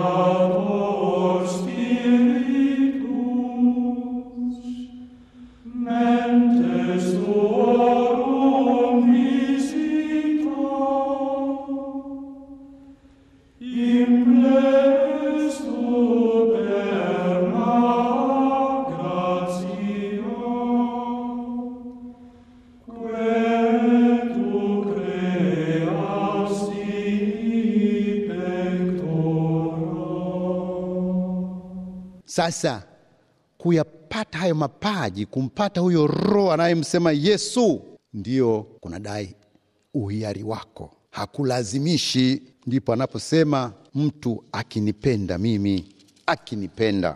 Creator Spiritus, mentes tuorum visita, impleres tuberna gratia, quae tu creasti pectora. Sasa kuyapata hayo mapaji, kumpata huyo Roho anayemsema Yesu, ndiyo kunadai uhiari wako, hakulazimishi. Ndipo anaposema mtu akinipenda mimi, akinipenda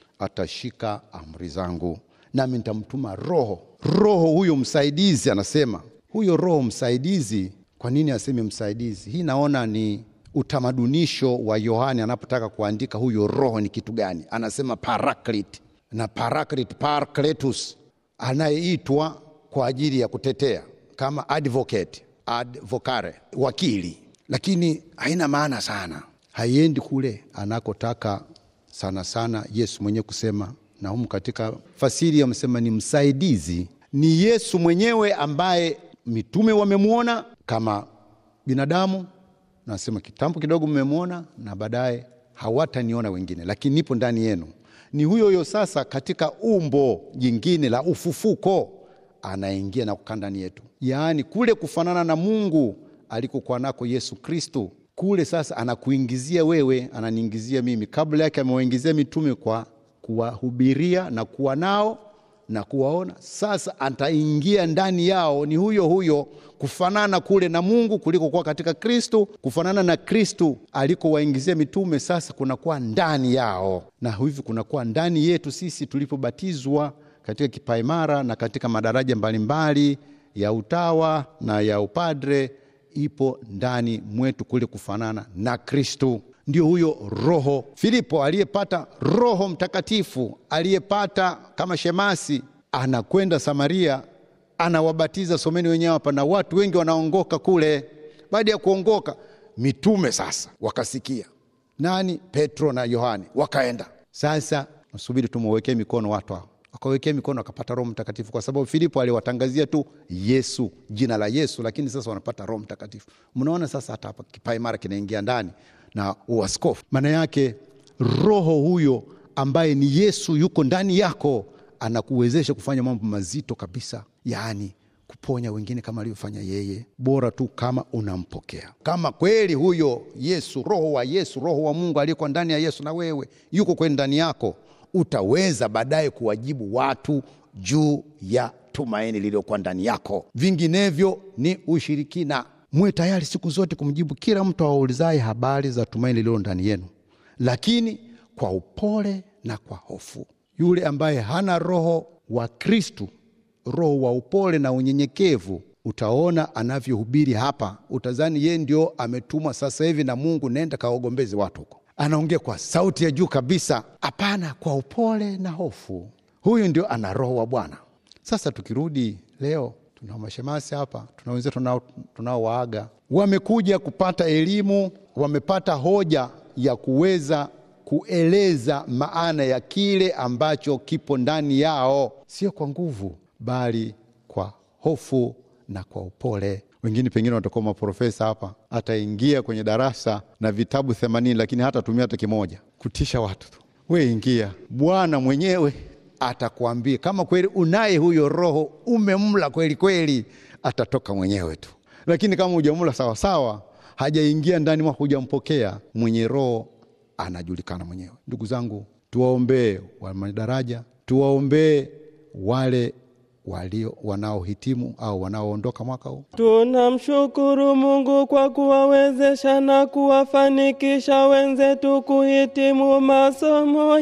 atashika amri zangu, nami nitamtuma Roho. Roho huyo msaidizi, anasema huyo Roho msaidizi. Kwa nini aseme msaidizi? Hii naona ni utamadunisho wa Yohane anapotaka kuandika huyo Roho ni kitu gani. Anasema Paraclete na Paraclete, Paracletus, anayeitwa kwa ajili ya kutetea kama advocate, advocare, wakili, lakini haina maana sana, haiendi kule anakotaka sana sana Yesu mwenyewe kusema, na humu katika fasiri amesema ni msaidizi. Ni Yesu mwenyewe ambaye mitume wamemwona kama binadamu, nasema kitambo kidogo mmemwona, na baadaye hawataniona wengine, lakini nipo ndani yenu. Ni huyo huyo sasa katika umbo jingine la ufufuko anaingia na kukaa ndani yetu, yaani kule kufanana na Mungu alikokuwa nako Yesu Kristo kule sasa anakuingizia wewe, ananiingizia mimi. Kabla yake amewaingizia mitume kwa kuwahubiria na kuwa nao na kuwaona. Sasa ataingia ndani yao, ni huyo huyo kufanana kule na Mungu kulikokuwa katika Kristo, kufanana na Kristo alikowaingizia mitume, sasa kunakuwa ndani yao, na hivi kunakuwa ndani yetu sisi tulipobatizwa katika kipaimara na katika madaraja mbalimbali ya utawa na ya upadre ipo ndani mwetu kule kufanana na Kristo. Ndio huyo Roho. Filipo aliyepata Roho Mtakatifu, aliyepata kama shemasi, anakwenda Samaria, anawabatiza. Someni wenyewe hapa, na watu wengi wanaongoka kule. Baada ya kuongoka, mitume sasa wakasikia. Nani? Petro na Yohane wakaenda. Sasa nasubiri tumwekee mikono watu hao wakawekea mikono wakapata Roho Mtakatifu, kwa sababu Filipo aliwatangazia tu Yesu, jina la Yesu, lakini sasa wanapata Roho Mtakatifu. Mnaona sasa, hata hapa kipaimara kinaingia ndani na uaskofu. Maana yake Roho huyo ambaye ni Yesu yuko ndani yako, anakuwezesha kufanya mambo mazito kabisa, yaani kuponya wengine kama alivyofanya yeye, bora tu kama unampokea. Kama kweli huyo Yesu, Roho wa Yesu, Roho wa Mungu aliyekuwa ndani ya Yesu na wewe yuko kweni ndani yako utaweza baadaye kuwajibu watu juu ya tumaini lililokuwa ndani yako. Vinginevyo ni ushirikina. Mwe tayari siku zote kumjibu kila mtu awaulizaye habari za tumaini lililo ndani yenu, lakini kwa upole na kwa hofu. Yule ambaye hana roho wa Kristu, roho wa upole na unyenyekevu, utaona anavyohubiri hapa, utazani yeye ndio ametumwa sasa hivi na Mungu, nenda kawagombezi watu huko anaongea kwa sauti ya juu kabisa. Hapana, kwa upole na hofu. Huyu ndio ana roho wa Bwana. Sasa tukirudi leo, tuna mashemasi hapa, tuna wenzetu tunaowaaga, wamekuja kupata elimu, wamepata hoja ya kuweza kueleza maana ya kile ambacho kipo ndani yao, sio kwa nguvu, bali kwa hofu na kwa upole wengine pengine watakuwa maprofesa hapa, ataingia kwenye darasa na vitabu themanini, lakini hata tumia hata kimoja kutisha watu tu. We ingia, Bwana mwenyewe atakuambia kama kweli unaye huyo Roho, umemla kweli kweli, atatoka mwenyewe tu. Lakini kama hujamla sawasawa, hajaingia ndani mwako, hujampokea, mwenye Roho anajulikana mwenyewe. Ndugu zangu, tuwaombee wa madaraja, tuwaombee wale walio wanaohitimu au wanaoondoka mwaka huu. Tunamshukuru Mungu kwa kuwawezesha na kuwafanikisha wenzetu kuhitimu masomo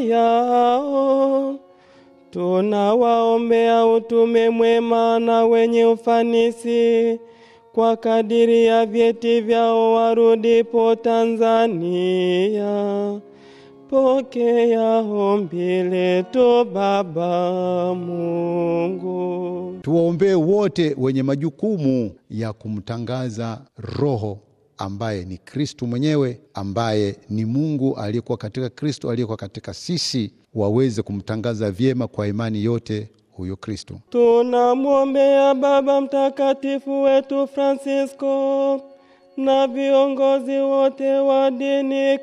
yao. Tunawaombea utume mwema na wenye ufanisi kwa kadiri ya vyeti vyao warudipo Tanzania. Pokea ombi letu Baba Mungu. Tuwaombee wote wenye majukumu ya kumtangaza Roho ambaye ni Kristu mwenyewe, ambaye ni Mungu aliyekuwa katika Kristo, aliyekuwa katika sisi, waweze kumtangaza vyema kwa imani yote huyo Kristu. Tunamwombea Baba Mtakatifu wetu Francisco na viongozi wote wa dini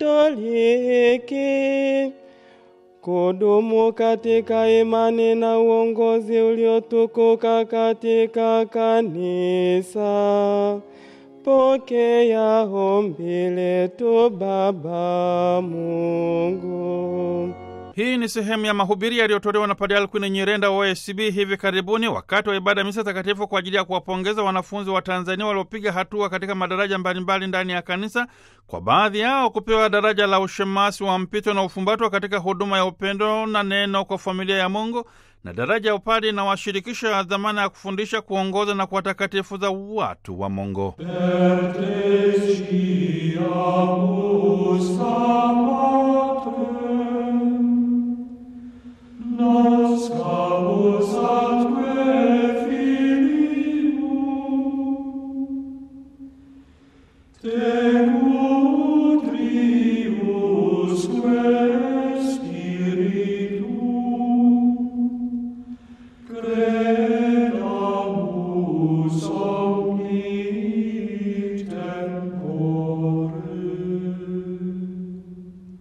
Katoliki kudumu katika imani na uongozi uliotukuka katika kanisa. Pokea ombi letu Baba Mungu. Hii ni sehemu ya mahubiri yaliyotolewa na Padre Alkwin Nyirenda wa OSB hivi karibuni wakati wa ibada ya misa takatifu kwa ajili ya kuwapongeza wanafunzi wa Tanzania waliopiga hatua katika madaraja mbalimbali ndani ya kanisa, kwa baadhi yao kupewa daraja la ushemasi wa mpito na ufumbatwa katika huduma ya upendo na neno kwa familia ya Mungu, na daraja ya upadi inawashirikisha dhamana ya kufundisha, kuongoza na kuwatakatifuza watu wa Mungu. Per te